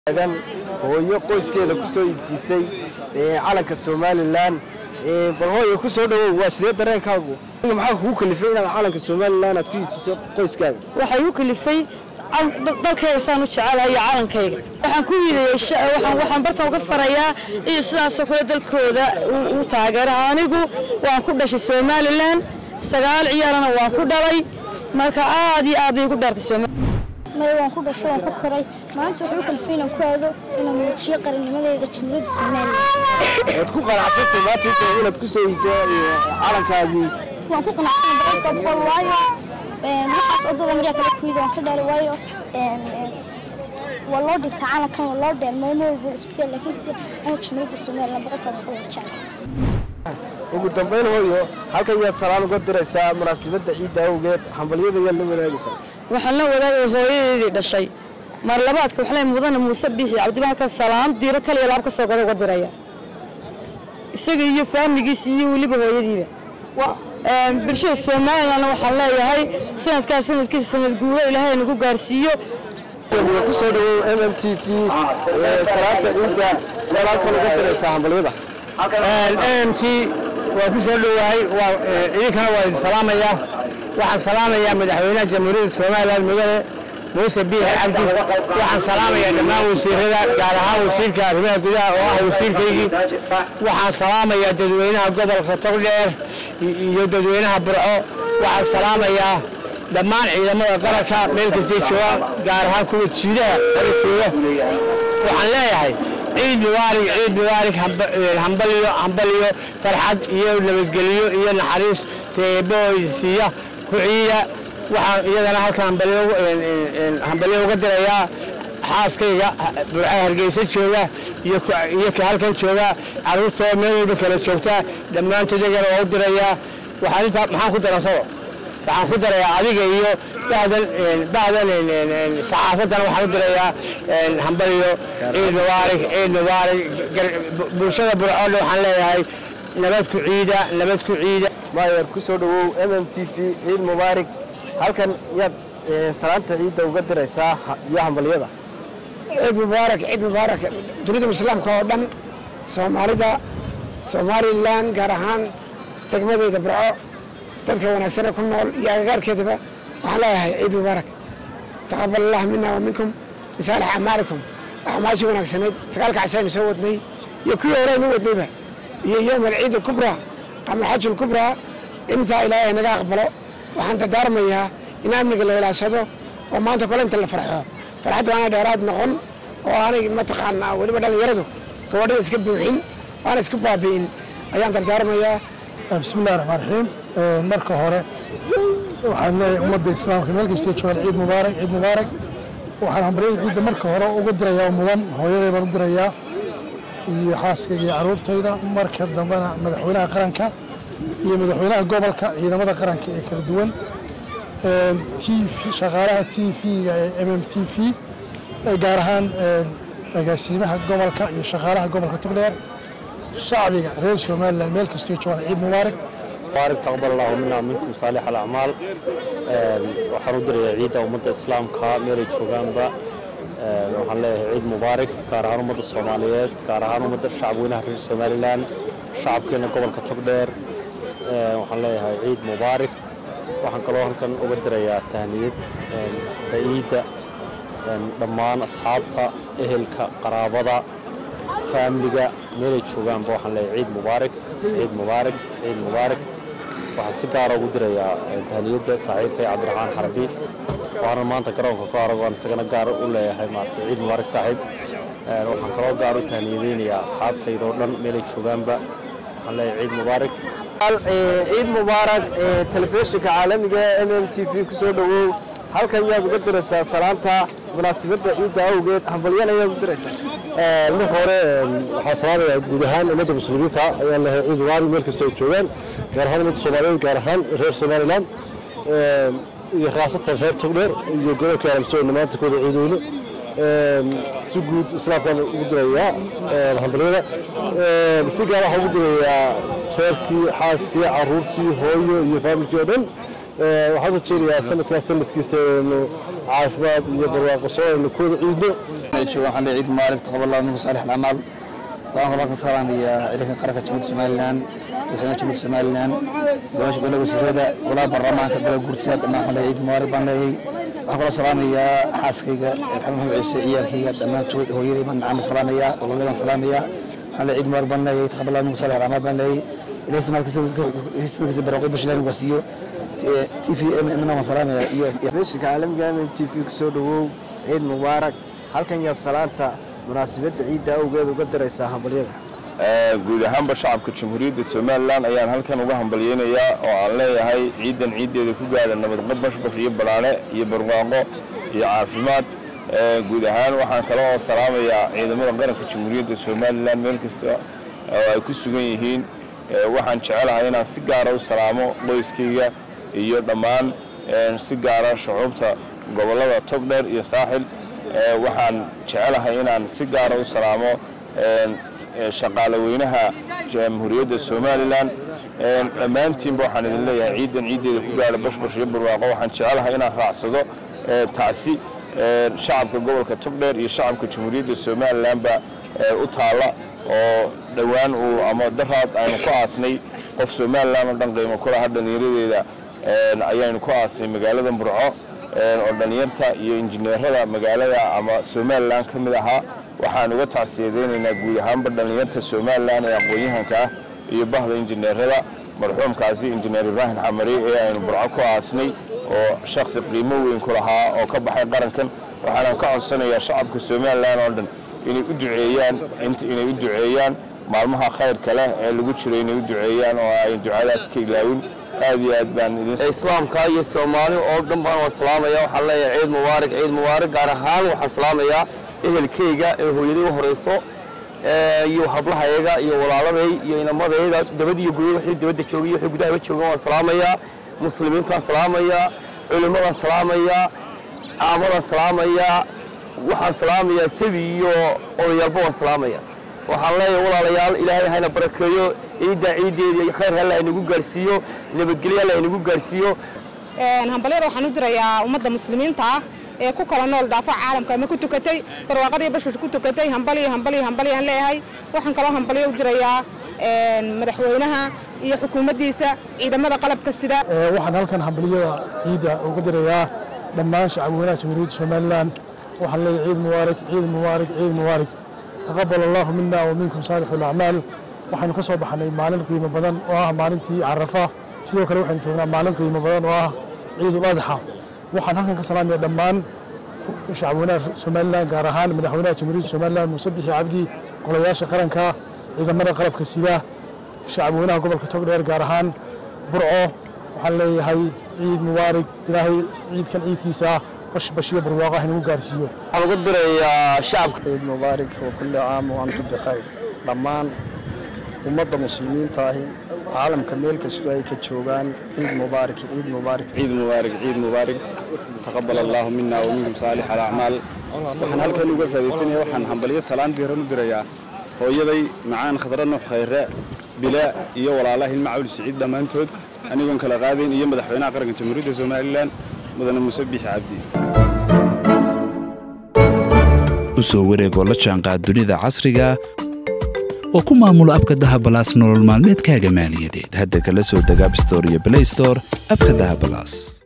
aadan hooyo qoyskeeda ku soo iidsiisay calanka somalilan bal hooyo ku soo dhawow waa sidee dareenkaagu maxaa kugu kalifay inaad calanka somalilan aad ku iidsiiso qoyskaada waxay u kalifay dalkayga saan u jecelahay iyo calankayga waxaan ku yidhi waxaan bartan uga farayaa iyo sidaasoo kale dalkooda u taageera anigu waan ku dhashay somalilan sagaal ciyaalana waan ku dhalay marka aad iyo aad igu dhaartay somalilan maya waan ku dhashay waan ku koray maanta wuxuu kalifay inaan ku aado inaan muujiyo qarannimadeeda jamhuuriyadda somalilan waad ku qanacsantay maanta inta inaad ku soo iiddo calankaagii waan ku qanacsanay boqolkiiba boqol waayo waxaas odada maryaa kala kuyida waan ka dhaalay waayo waa loo dhigtaa calankan waa loo dheel maalmo walba isku day laakiin si calanka jamhuuriyadda somalilan boqolkiiba boqol waan jecel ugu dambayn hooyo halkan yaad salaan uga diraysaa munaasabadda ciidda awgeed hambalyada yaad la wadaagaysaa waxaan la wadaagay hooyadeedii dhashay mar labaadka waxaa mudana muuse biixi cabdibaanka salaam diiro kaliya laab ka soo gada uga diraya isaga iyo faamigiisa iyo weliba hooyadiiba bulshada somalilan waxaan leeyahay sanadkaas sanadkiisa sanad guuro ilaahay nagu gaarsiiyo ku soo dhawow m m t v salaanta ciidda yaad halkan uga diraysaa hambalyada mk waa ku soo dhowahay idinkana waa idin salaamaya waxaan salaamayaa madaxweynaha jamhuuriyadda somalilan mudane muuse biixi cabdi waxaan salaamayaa dhammaan wasiirada gaar ahaan wasiirka arrimaha gudaha oo ah wasiirkaygii waxaan salaamayaa dadweynaha gobolka togdheer iyo dadweynaha burco waxaan salaamayaa dhammaan ciidamada qaranka meel kastay joogaan gaar ahaan kuwa jiidaha hore jooga waxaan leeyahay ciid mubaarig ciid mubaarig hambaliyo hambaliyo farxad iyo nabadgelyo iyo naxariis teebooysiiya ku ciida waxaan iyadana halkan hambalyo uga dirayaa xaaskayga burca hargeysa jooga iyo ka halkan jooga carruurtoo meel walba kala joogta dhammaantood iyagana waa u dirayaa waxaan intaa maxaan ku darasado waxaan ku darayaa adiga iyo bahdan bahdan saxaafaddana waxaan u dirayaa hambaliyo ciid mubaarig ciid mubaarig bulshada burcoodhe waxaan leeyahay nabad ku ciida nabad ku ciida maayer ku soo dhawow m m t v ciid mubaarig halkan yaad salaanta ciidda uga diraysaa iyo hambalyada ciid mubaarak ciid mubaarak dunida islaamka oo dhan soomaalida somalilan gaar ahaan degmadeeda burco dadka wanaagsan ee ku nool iyo agagaarkeedaba waxaan leeyahay ciid mubaarak taqabal allah mina wa minkum misaalix acmaalikum acmaashii wanaagsaneyd sagaalka cashaynu soo wadnay iyo kuwii horeynu wadnayba iyo yowm alciid alkubraa ama alxaj alkubraa intaa ilaahay naga aqbalo waxaan dardaarmayaa in amniga la ilaashado oo maanta kole inta la farxo farxadda waana dheeraad noqon oo aanay mataqaanaa weliba dhallinyaradu gabadhada iska buuxin waana isku baabi'in ayaan dardaarmayaa bismillahi raxmaan raxiim marka hore waxaan leeyahay ummadda islaamka meel kastay joogaan ciid mubaarak ciid mubaarak waxaan hambalyada ciidda marka hore ugu dirayaa mudan hooyaday baan u dirayaa iyo xaaskayga iyo carruurtayda marka dambena madaxweynaha qaranka iyo madaxweynaha gobolka ciidamada qaranka ee kala duwan t shaqaalaha t v-ga ee m m t v gaar ahaan agaasiimaha gobolka iyo shaqaalaha gobolka togdheer shacbiga reer somalilan meel kastay joogaan ciid mubaarak mubaarak taqbal allahu mina minkum saalix alacmaal waxaan u dirayaa ciidda ummadda islaamka meelay joogaanba waxaan leeyahay ciid mubaarak gaar ahaan ummadda soomaaliyeed gaar ahaan ummadda shacabweynaha reer somalilan shacabkeena gobolka togdheer waxaan leeyahay ciid mubaarak waxaan kaloo halkan uga dirayaa tahniyad ciidda dhammaan asxaabta ehelka qaraabada faamiliga meelay joogaanba waxaan leeyahay ciid mubaarak ciid mubaarak ciid mubaarak waxaan si gaara ugu dirayaa tahniyadda saaxiibkay cabdiraxmaan xarbi waxaana maanta garoonka ku arag aan isagana gaar u leeyahay maarata ciid mubaarak saaxiib waxaan kaloo gaar u tahniyadeynayaa asxaabtayda oo dhan meelay joogaanba waxaan leeyahay ciid mubaarak ciid mubaarak telefishinka caalamiga m m t v ku soo dhawow halkan yaad uga diraysaa salaanta munaasabadda ciidda awgeed hambalyana yaad u diraysaa marka hore waxaa salaamaya guud ahaan ummadda muslimiinta ayaan lehay ciid mubaarak meel kastoo ay joogaan gaar ahaan ummadda soomaaliyeed gaar ahaan reer somalilan iyo khaasatan reer togdheer iyo gobolka alamsoona maanta kooda ciideyno si guud islaamkaan ugu dirayaa hambalyada si gaar waxaan ugu dirayaa reerkii xaaskii caruurtii hooyo iyo faamilkii oo dhan waxaan rajeynayaa sanadkaas sanadkiisa inaynu caafimaad iyo barwaaqo soo aynu kooda ciidno meel jooga waxaan leeyahay ciid mubaarak taqaballahu minkum saalix alacmaal waxaan kaloo ka salaamayaa ciidanka qaranka jamhuuriyadda somalilan madaxweynaha jamhuuriyadda somalilan golaasha golaha wasiirada golaha baarlamaanka golaha guurtida dhammaan waxaan leeyahay ciid mubaarak baan leeyahay waxaan kaloo salaamayaa xaaskayga xamed maxamed ciise ciyaalkayga dhammaantood hooyaday baan macaan salaamayaa walaaladay baan salaamayaa waxaan leeyahay ciid mubaarak baan leeyahay taqaballahu minkum saalix alacmaal baan leeyahay ilaahay sanadkiisa barwaaqo bashilaan ugaarsiiyo t v mna waan salaamayaa iyo meeshinka caalamiga m t v kusoo dhawow ciid mubaarak halkan yaa salaanta munaasabadda ciidda awgeed uga diraysaa hambalyada guud ahaanba shacabka jamhuuriyadda somalilan ayaan halkan uga hambalyeynayaa oo aan leeyahay ciidan ciiddeeda ku gaadha nabadqab bashbash iyo banaane iyo barwaaqo iyo caafimaad guud ahaan waxaan kale oo salaamayaa ciidamada qaranka jamhuuriyadda somalilan meel kasta oo ay ku sugan yihiin waxaan jecelahay inaan si gaara u salaamo qoyskayga iyo dhammaan si gaara shucuubta gobollada togdheer iyo saaxil waxaan jecelahay inaan si gaara u salaamo shaqaale weynaha jamhuuriyadda somalilan dhammaantiinba waxaan idin leeyahay ciidan ciiddeeda ku gaadha bashbash iyo barwaaqo waxaan jecelahay inaan raacsado tacsi shacabka gobolka togdheer iyo shacabka jamhuuriyadda somalilanba u taalla oo dhowaan uu ama daraad aynu ku aasnay qof somalilan oo dhan qiimo kulaha dhallinyaradeeda ayaynu ku aasnay magaalada burco oo dhallinyarta iyo injineerada magaalada ama somalilan ka mid ahaa waxaan uga tacsiyadeynaynaa guud ahaanba dhallinyarta somalilan ee aqoon-yahanka ah iyo bahda injineerada marxuumkaasi injineer ibraahim xamari ee aynu burco ku aasnay oo shaksi qiimo weyn ku lahaa oo ka baxay qarankan waxaana ka codsanayaa shacabka somalilan oo dhan inay u duceeyaan inay u duceeyaan maalmaha khayrka leh ee lagu jiro inay u duceeyaan oo ay ducadaas ka ilaawin aad iyo aad baan islaamka iyo soomaali oo dhan baan waa salaamaya waxaan leeyahay ciid mubaarak ciid mubaarak gaar ahaan waxaan salaamayaa ehelkayga ee hooyaday u horeyso iyo hablahayaga iyo walaaladay iyo inamadayda dabada iyo gudaha wixii dibadda joogay iyo wixii gudahaba joogan waan salaamayaa muslimiintaan salaamayaa culimmadaan salaamayaa caamadaan salaamayaa waxaan salaamayaa sabi iyo odayaalba waan salaamaya waxaan leeyahay walaalayaal ilaahay hayna barakeeyo ciiddaa ciiddeedii khayr halla inagu gaarsiiyo nabadgelyo halla inagu gaarsiiyo hambalyada waxaan u dirayaa ummadda muslimiinta ah ee ku kala nool daafaca caalamka ama ku tukatay barwaaqadii bashbash ku tukatay hambaliyo hambaliyo hambaliyaan leeyahay waxaan kaloo hambalyo u dirayaa madaxweynaha iyo xukuumaddiisa ciidamada qalabka sida waxaan halkan hambaliyada ciidda uga dirayaa dhammaan shacabweynaha jamhuuriyadda somalilan waxaan leeyahay ciid mubaarak ciid mubaarak ciid mubaarak taqabal allahu mina wa minkum saalixu alacmaal waxaynu ka soo baxnay maalin qiimo badan oo ah maalintii carafa sidoo kale waxaynu joognaa maalin qiimo badan oo ah ciidul adxa waxaan halkan ka salaamaya dhammaan shacabweynaha somalilan gaar ahaan madaxweynaha jamhuuriyadda somalilan muuse bixi cabdi golayaasha qaranka ciidamada qalabka sida shacabweynaha gobolka togdheer gaar ahaan burco waxaan leeyahay ciid mubaarig ilaahay ciidkan ciidkiisa bashbashiyo barwaaqo ah inagu gaarsiiyo waxaan uga dirayaa shacabka ciid mubaarig wa kulli caam wa antum bikhayr dhammaan ummadda muslimiinta ahi caalamka meel kastoo ay ka joogaan ciid mubaarak ciid mubaarak ciid mubaarak ciid mubaarak taqabal allahu mina wa minkum saalix alacmaal waxaan halkan uga faadaysanaya waxaan hambalyo salaan diiran u dirayaa hooyaday macaan khadra nuux khayre bilaa iyo walaalaha ilma cawl siciid dhammaantood anigoon kala qaadayn iyo madaxweynaha qaranka jamhuuriyadda somalilan mudane muuse biixi cabdi u soo wareegoo la jaanqaad dunida casriga oo ku maamula abka dahabalaas nolol maalmeedkaaga maaliyadeed hadda kala soo deg abstore iyo blaystore abka dahabalaas